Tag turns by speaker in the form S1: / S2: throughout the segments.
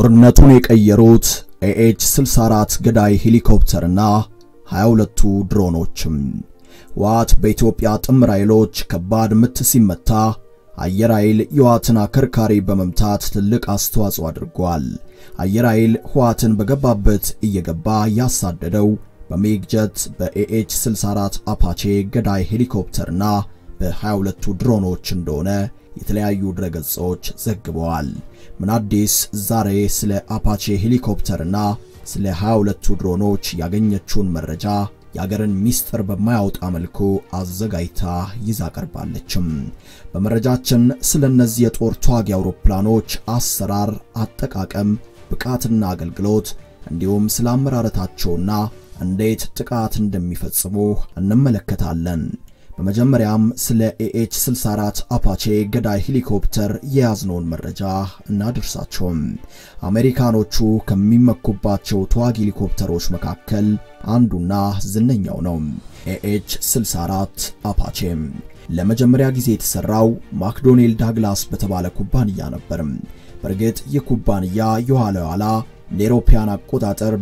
S1: ጦርነቱን የቀየሩት ኤኤች 64 ገዳይ ሄሊኮፕተርና 22ቱ ድሮኖችም። ህወሓት በኢትዮጵያ ጥምር ኃይሎች ከባድ ምት ሲመታ አየር ኃይል የህወሓትን አከርካሪ በመምታት ትልቅ አስተዋጽኦ አድርጓል። አየር ኃይል ህወሓትን በገባበት እየገባ ያሳደደው በሚግ ጀት በኤኤች 64 አፓቼ ገዳይ ሄሊኮፕተርና በ22ቱ ድሮኖች እንደሆነ የተለያዩ ድረገጾች ዘግበዋል። ምን አዲስ ዛሬ ስለ አፓቼ ሄሊኮፕተርና ስለ 22ቱ ድሮኖች ያገኘችውን መረጃ የአገርን ሚስጥር በማያወጣ መልኩ አዘጋጅታ ይዛ ቀርባለችም። በመረጃችን ስለ እነዚህ የጦር ተዋጊ አውሮፕላኖች አሰራር፣ አጠቃቀም፣ ብቃትና አገልግሎት እንዲሁም ስለ አመራረታቸውና እንዴት ጥቃት እንደሚፈጽሙ እንመለከታለን። በመጀመሪያም ስለ ኤኤች 64 አፓቼ ገዳይ ሄሊኮፕተር የያዝነውን መረጃ እናድርሳቸውም። አሜሪካኖቹ ከሚመኩባቸው ተዋጊ ሄሊኮፕተሮች መካከል አንዱና ዝነኛው ነው። ኤኤች 64 አፓቼ ለመጀመሪያ ጊዜ የተሰራው ማክዶኔል ዳግላስ በተባለ ኩባንያ ነበር። በእርግጥ ይህ ኩባንያ የኋላ ኋላ እንደ አውሮፓውያን አቆጣጠር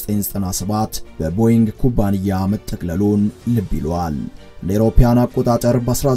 S1: በ1997 በቦይንግ ኩባንያ መጠቅለሉን ልብ ይለዋል። እንደ አውሮፓውያን አቆጣጠር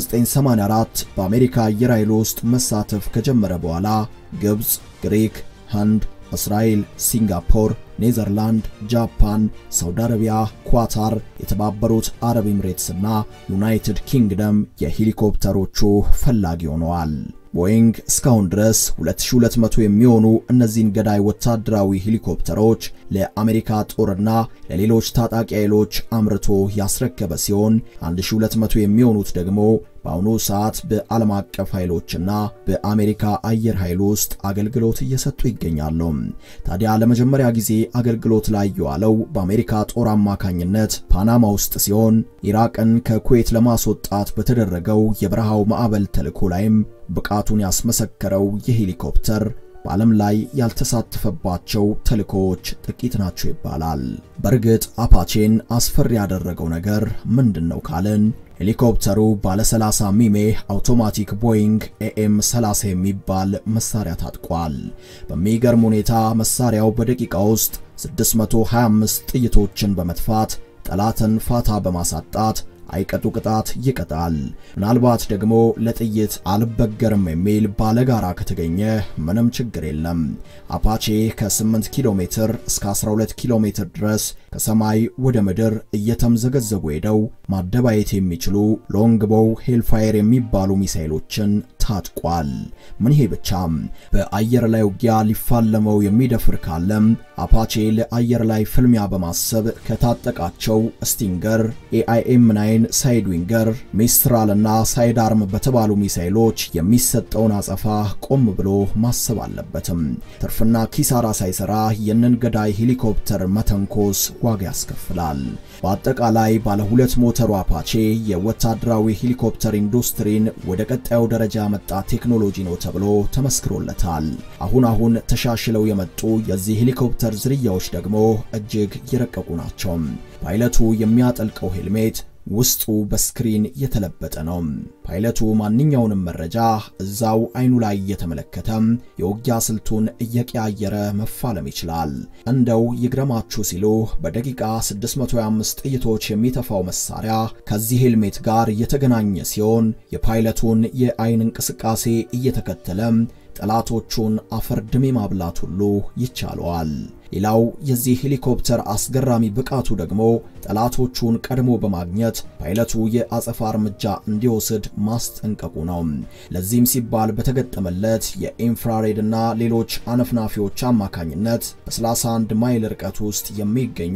S1: በ1984 በአሜሪካ አየር ኃይል ውስጥ መሳተፍ ከጀመረ በኋላ ግብፅ፣ ግሪክ፣ ህንድ፣ እስራኤል፣ ሲንጋፖር፣ ኔዘርላንድ፣ ጃፓን፣ ሳውዲ አረቢያ፣ ኳታር፣ የተባበሩት አረብ ኤምሬትስና ዩናይትድ ኪንግደም የሄሊኮፕተሮቹ ፈላጊ ሆነዋል። ቦይንግ እስካሁን ድረስ 2200 የሚሆኑ እነዚህን ገዳይ ወታደራዊ ሄሊኮፕተሮች ለአሜሪካ ጦርና ለሌሎች ታጣቂ ኃይሎች አምርቶ ያስረከበ ሲሆን 1200 የሚሆኑት ደግሞ በአሁኑ ሰዓት በዓለም አቀፍ ኃይሎችና በአሜሪካ አየር ኃይል ውስጥ አገልግሎት እየሰጡ ይገኛሉ። ታዲያ ለመጀመሪያ ጊዜ አገልግሎት ላይ የዋለው በአሜሪካ ጦር አማካኝነት ፓናማ ውስጥ ሲሆን ኢራቅን ከኩዌት ለማስወጣት በተደረገው የበረሃው ማዕበል ተልዕኮ ላይም ብቃቱን ያስመሰከረው ይህ ሄሊኮፕተር በዓለም ላይ ያልተሳተፈባቸው ተልእኮዎች ጥቂት ናቸው ይባላል። በእርግጥ አፓቼን አስፈሪ ያደረገው ነገር ምንድን ነው ካልን ሄሊኮፕተሩ ባለ 30 ሚሜ አውቶማቲክ ቦይንግ ኤኤም 30 የሚባል መሳሪያ ታጥቋል። በሚገርም ሁኔታ መሳሪያው በደቂቃ ውስጥ 625 ጥይቶችን በመትፋት ጠላትን ፋታ በማሳጣት አይቀጡ ቅጣት ይቀጣል። ምናልባት ደግሞ ለጥይት አልበገርም የሚል ባለጋራ ከተገኘ ምንም ችግር የለም። አፓቼ ከ8 ኪሎ ሜትር እስከ 12 ኪሎ ሜትር ድረስ ከሰማይ ወደ ምድር እየተምዘገዘጉ ሄደው ማደባየት የሚችሉ ሎንግቦው ሄልፋየር የሚባሉ ሚሳይሎችን ታጥቋል። ምን ይሄ ብቻም በአየር ላይ ውጊያ ሊፋለመው የሚደፍር ካለም አፓቼ ለአየር ላይ ፍልሚያ በማሰብ ከታጠቃቸው ስቲንገር፣ ኤአይኤም 9 ሳይድ ዊንገር፣ ሚስትራል እና ሳይድ አርም በተባሉ ሚሳይሎች የሚሰጠውን አጸፋ ቆም ብሎ ማሰብ አለበትም። ትርፍና ኪሳራ ሳይሰራ የንን ገዳይ ሄሊኮፕተር መተንኮስ ዋጋ ያስከፍላል። በአጠቃላይ ባለ ሁለት ሞተሩ አፓቼ የወታደራዊ ሄሊኮፕተር ኢንዱስትሪን ወደ ቀጣዩ ደረጃ ያመጣ ቴክኖሎጂ ነው ተብሎ ተመስክሮለታል። አሁን አሁን ተሻሽለው የመጡ የዚህ ሄሊኮፕተር ዝርያዎች ደግሞ እጅግ የረቀቁ ናቸው። ፓይለቱ የሚያጠልቀው ሄልሜት ውስጡ በስክሪን የተለበጠ ነው። ፓይለቱ ማንኛውንም መረጃ እዛው አይኑ ላይ እየተመለከተ የውጊያ ስልቱን እየቀያየረ መፋለም ይችላል። እንደው ይግረማችሁ ሲሉ በደቂቃ 625 ጥይቶች የሚተፋው መሳሪያ ከዚህ ሄልሜት ጋር የተገናኘ ሲሆን የፓይለቱን የአይን እንቅስቃሴ እየተከተለ ጠላቶቹን አፈር ድሜ ማብላት ሁሉ ይቻለዋል። ሌላው የዚህ ሄሊኮፕተር አስገራሚ ብቃቱ ደግሞ ጠላቶቹን ቀድሞ በማግኘት ፓይለቱ የአጸፋ እርምጃ እንዲወስድ ማስጠንቀቁ ነው። ለዚህም ሲባል በተገጠመለት የኢንፍራሬድ እና ሌሎች አነፍናፊዎች አማካኝነት በ31 ማይል ርቀት ውስጥ የሚገኙ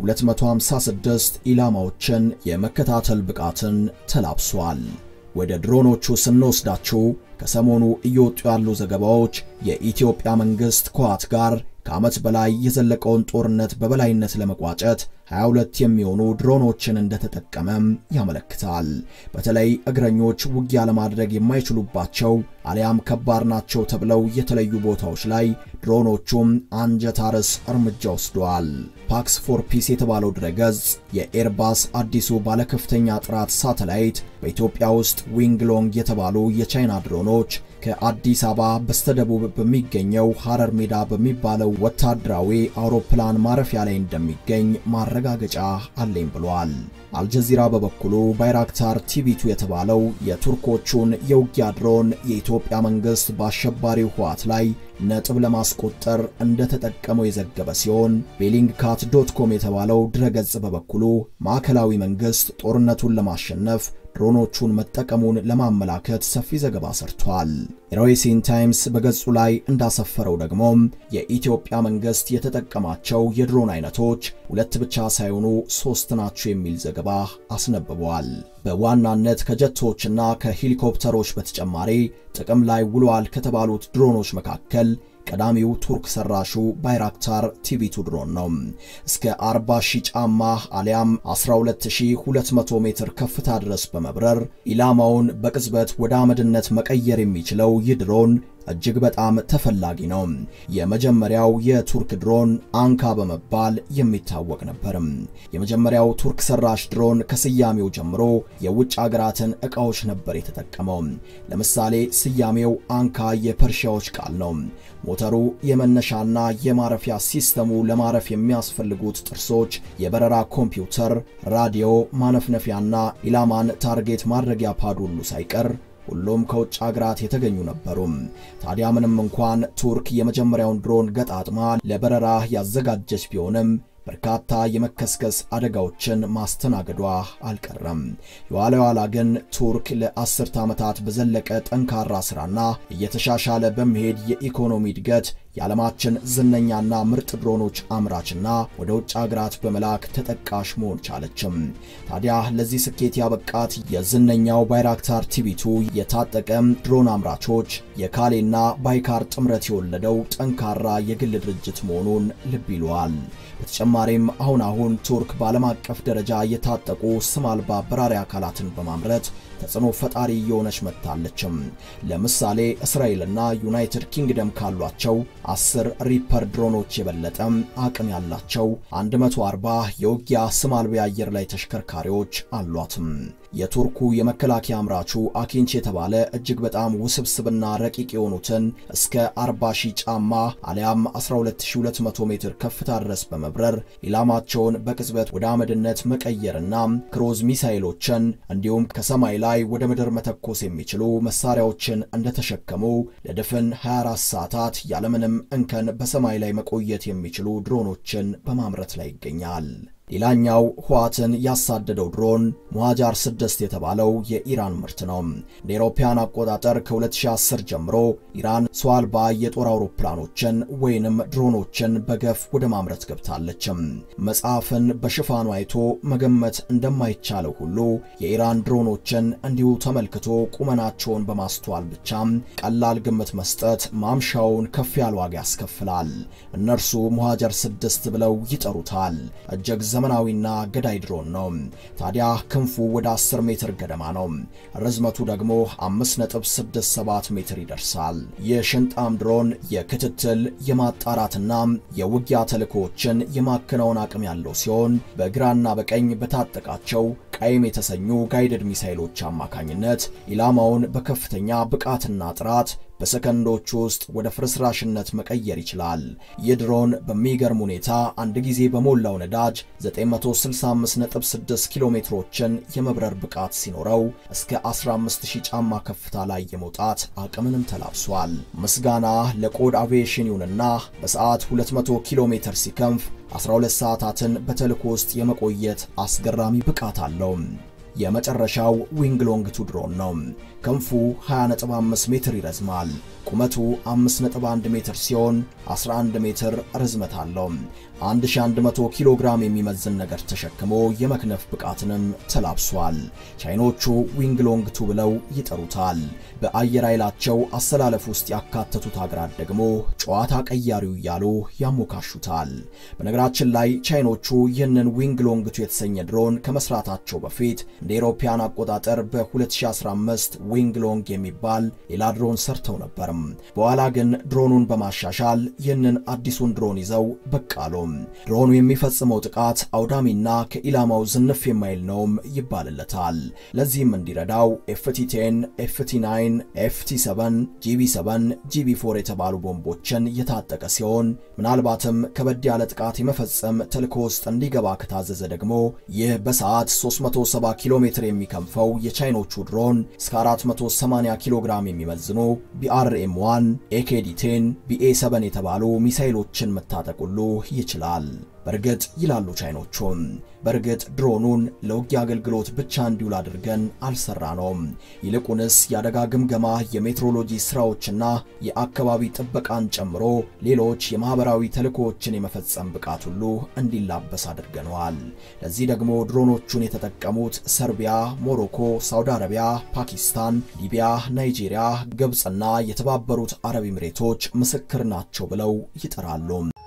S1: 256 ኢላማዎችን የመከታተል ብቃትን ተላብሷል። ወደ ድሮኖቹ ስንወስዳችሁ ከሰሞኑ እየወጡ ያሉ ዘገባዎች የኢትዮጵያ መንግስት ከህወሓት ጋር ከዓመት በላይ የዘለቀውን ጦርነት በበላይነት ለመቋጨት 22 የሚሆኑ ድሮኖችን እንደተጠቀመም ያመለክታል። በተለይ እግረኞች ውጊያ ለማድረግ የማይችሉባቸው አሊያም ከባድ ናቸው ተብለው የተለዩ ቦታዎች ላይ ድሮኖቹም አንጀት አርስ እርምጃ ወስደዋል። ፓክስ ፎር ፒስ የተባለው ድረገጽ የኤርባስ አዲሱ ባለከፍተኛ ጥራት ሳተላይት በኢትዮጵያ ውስጥ ዊንግ ሎንግ የተባሉ የቻይና ድሮኖች ከአዲስ አበባ በስተደቡብ በሚገኘው ሐረር ሜዳ በሚባለው ወታደራዊ አውሮፕላን ማረፊያ ላይ እንደሚገኝ ማረጋገጫ አለኝ ብሏል። አልጀዚራ በበኩሉ ባይራክታር ቲቪቱ የተባለው የቱርኮቹን የውጊያ ድሮን የኢትዮጵያ መንግስት በአሸባሪው ህወሓት ላይ ነጥብ ለማስቆጠር እንደተጠቀመው የዘገበ ሲሆን ቤሊንግካት ዶት ኮም የተባለው ድረገጽ በበኩሉ ማዕከላዊ መንግስት ጦርነቱን ለማሸነፍ ድሮኖቹን መጠቀሙን ለማመላከት ሰፊ ዘገባ ሰርቷል። ሮይሲን ታይምስ በገጹ ላይ እንዳሰፈረው ደግሞ የኢትዮጵያ መንግስት የተጠቀማቸው የድሮን አይነቶች ሁለት ብቻ ሳይሆኑ ሶስት ናቸው የሚል ዘገባ አስነብቧል። በዋናነት ከጀቶችና ከሄሊኮፕተሮች በተጨማሪ ጥቅም ላይ ውለዋል ከተባሉት ድሮኖች መካከል ቀዳሚው ቱርክ ሰራሹ ባይራክታር ቲቪቱ ድሮን ነው። እስከ 40 ሺህ ጫማ አሊያም 12200 ሜትር ከፍታ ድረስ በመብረር ኢላማውን በቅጽበት ወደ አመድነት መቀየር የሚችለው ይህ ድሮን እጅግ በጣም ተፈላጊ ነው። የመጀመሪያው የቱርክ ድሮን አንካ በመባል የሚታወቅ ነበር። የመጀመሪያው ቱርክ ሰራሽ ድሮን ከስያሜው ጀምሮ የውጭ አገራትን ዕቃዎች ነበር የተጠቀመው። ለምሳሌ ስያሜው አንካ የፐርሺያዎች ቃል ነው። ሞተሩ፣ የመነሻና የማረፊያ ሲስተሙ፣ ለማረፍ የሚያስፈልጉት ጥርሶች፣ የበረራ ኮምፒውተር፣ ራዲዮ፣ ማነፍነፊያና ኢላማን ታርጌት ማድረጊያ ፓድ ሁሉ ሳይቀር ሁሉም ከውጭ አገራት የተገኙ ነበሩ። ታዲያ ምንም እንኳን ቱርክ የመጀመሪያውን ድሮን ገጣጥማ ለበረራ ያዘጋጀች ቢሆንም በርካታ የመከስከስ አደጋዎችን ማስተናገዷ አልቀረም። የኋላ የኋላ ግን ቱርክ ለአስርተ ዓመታት በዘለቀ ጠንካራ ሥራና እየተሻሻለ በመሄድ የኢኮኖሚ እድገት የዓለማችን ዝነኛና ምርጥ ድሮኖች አምራችና ወደ ውጭ አገራት በመላክ ተጠቃሽ መሆን ቻለችም። ታዲያ ለዚህ ስኬት ያበቃት የዝነኛው ባይራክታር ቲቪቱ የታጠቀም ድሮን አምራቾች የካሌና ባይካር ጥምረት የወለደው ጠንካራ የግል ድርጅት መሆኑን ልብ ይለዋል። በተጨማሪም አሁን አሁን ቱርክ በዓለም አቀፍ ደረጃ የታጠቁ ስም አልባ በራሪ አካላትን በማምረት ተጽዕኖ ፈጣሪ እየሆነች መጥታለችም። ለምሳሌ እስራኤልና ዩናይትድ ኪንግደም ካሏቸው አስር ሪፐር ድሮኖች የበለጠ አቅም ያላቸው 140 የውጊያ ስም አልባ የአየር ላይ ተሽከርካሪዎች አሏትም። የቱርኩ የመከላከያ አምራቹ አኪንች የተባለ እጅግ በጣም ውስብስብና ረቂቅ የሆኑትን እስከ 40 ሺህ ጫማ አሊያም 12200 ሜትር ከፍታ ድረስ በመብረር ኢላማቸውን በቅጽበት ወደ አመድነት መቀየርና ክሮዝ ሚሳይሎችን እንዲሁም ከሰማይ ላይ ወደ ምድር መተኮስ የሚችሉ መሳሪያዎችን እንደተሸከሙ ለድፍን 24 ሰዓታት ያለምንም እንከን በሰማይ ላይ መቆየት የሚችሉ ድሮኖችን በማምረት ላይ ይገኛል። ሌላኛው ህወሓትን ያሳደደው ድሮን ሙሃጃር 6 የተባለው የኢራን ምርት ነው። እንደ አውሮፓውያን አቆጣጠር ከ2010 ጀምሮ ኢራን ሰው አልባ የጦር አውሮፕላኖችን ወይንም ድሮኖችን በገፍ ወደ ማምረት ገብታለች። መጽሐፍን በሽፋኑ አይቶ መገመት እንደማይቻለው ሁሉ የኢራን ድሮኖችን እንዲሁ ተመልክቶ ቁመናቸውን በማስተዋል ብቻ ቀላል ግምት መስጠት ማምሻውን ከፍ ያለ ዋጋ ያስከፍላል። እነርሱ ሙሃጀር 6 ብለው ይጠሩታል። እጅግ ዘመናዊና ገዳይ ድሮን ነው። ታዲያ ክንፉ ወደ 10 ሜትር ገደማ ነው። ርዝመቱ ደግሞ 5.67 ሜትር ይደርሳል። የሽንጣም ድሮን የክትትል የማጣራትና የውጊያ ተልእኮዎችን የማከናወን አቅም ያለው ሲሆን በግራና በቀኝ በታጠቃቸው ቃይም የተሰኙ ጋይደድ ሚሳይሎች አማካኝነት ኢላማውን በከፍተኛ ብቃትና ጥራት በሰከንዶች ውስጥ ወደ ፍርስራሽነት መቀየር ይችላል። ይህ ድሮን በሚገርም ሁኔታ አንድ ጊዜ በሞላው ነዳጅ 965.6 ኪሎ ሜትሮችን የመብረር ብቃት ሲኖረው እስከ 15000 ጫማ ከፍታ ላይ የመውጣት አቅምንም ተላብሷል። ምስጋና ለኮድ አቪዬሽን ይሁንና በሰዓት 200 ኪሎ ሜትር ሲከንፍ 12 ሰዓታትን በተልእኮ ውስጥ የመቆየት አስገራሚ ብቃት አለው። የመጨረሻው ዊንግሎንግቱ ድሮን ነው። ክንፉ 20.5 ሜትር ይረዝማል። ቁመቱ 5.1 ሜትር ሲሆን 11 ሜትር ርዝመት አለው። 1100 ኪሎ ግራም የሚመዝን ነገር ተሸክሞ የመክነፍ ብቃትንም ተላብሷል። ቻይኖቹ ዊንግሎንግቱ ብለው ይጠሩታል። በአየር ኃይላቸው አሰላለፍ ውስጥ ያካተቱት ሀገራት ደግሞ ጨዋታ ቀያሪው እያሉ ያሞካሹታል። በነገራችን ላይ ቻይኖቹ ይህንን ዊንግሎንግቱ የተሰኘ ድሮን ከመስራታቸው በፊት እንደ አውሮፓውያን አቆጣጠር በ2015 ዊንግ ሎንግ የሚባል ሌላ ድሮን ሰርተው ነበርም። በኋላ ግን ድሮኑን በማሻሻል ይህንን አዲሱን ድሮን ይዘው ብቅ አሉ። ድሮኑ የሚፈጽመው ጥቃት አውዳሚና ከኢላማው ዝንፍ የማይል ነውም ይባልለታል። ለዚህም እንዲረዳው ኤፍቲ10፣ ኤፍቲ9፣ ኤፍቲ7፣ ጂቢ7፣ ጂቢ4 የተባሉ ቦምቦችን የታጠቀ ሲሆን ምናልባትም ከበድ ያለ ጥቃት የመፈጸም ተልዕኮ ውስጥ እንዲገባ ከታዘዘ ደግሞ ይህ በሰዓት 370 ኪሎ ሜትር የሚከንፈው የቻይኖቹ ድሮን እስከ 480 ኪሎ ግራም የሚመዝኑ ቢአርኤም 1 ኤኬዲ10 ቢኤ7 የተባሉ ሚሳይሎችን መታጠቅ ሁሉ ይችላል። በእርግጥ ይላሉ ቻይኖቹም፣ በእርግጥ ድሮኑን ለውጊያ አገልግሎት ብቻ እንዲውል አድርገን አልሰራነውም። ይልቁንስ የአደጋ ግምገማ፣ የሜትሮሎጂ ስራዎችና የአካባቢ ጥበቃን ጨምሮ ሌሎች የማህበራዊ ተልእኮዎችን የመፈጸም ብቃት ሁሉ እንዲላበስ አድርገነዋል። ለዚህ ደግሞ ድሮኖቹን የተጠቀሙት ሰርቢያ፣ ሞሮኮ፣ ሳውዲ አረቢያ፣ ፓኪስታን፣ ሊቢያ፣ ናይጄሪያ፣ ግብፅና የተባበሩት አረብ ኤምሬቶች ምስክር ናቸው ብለው ይጠራሉ።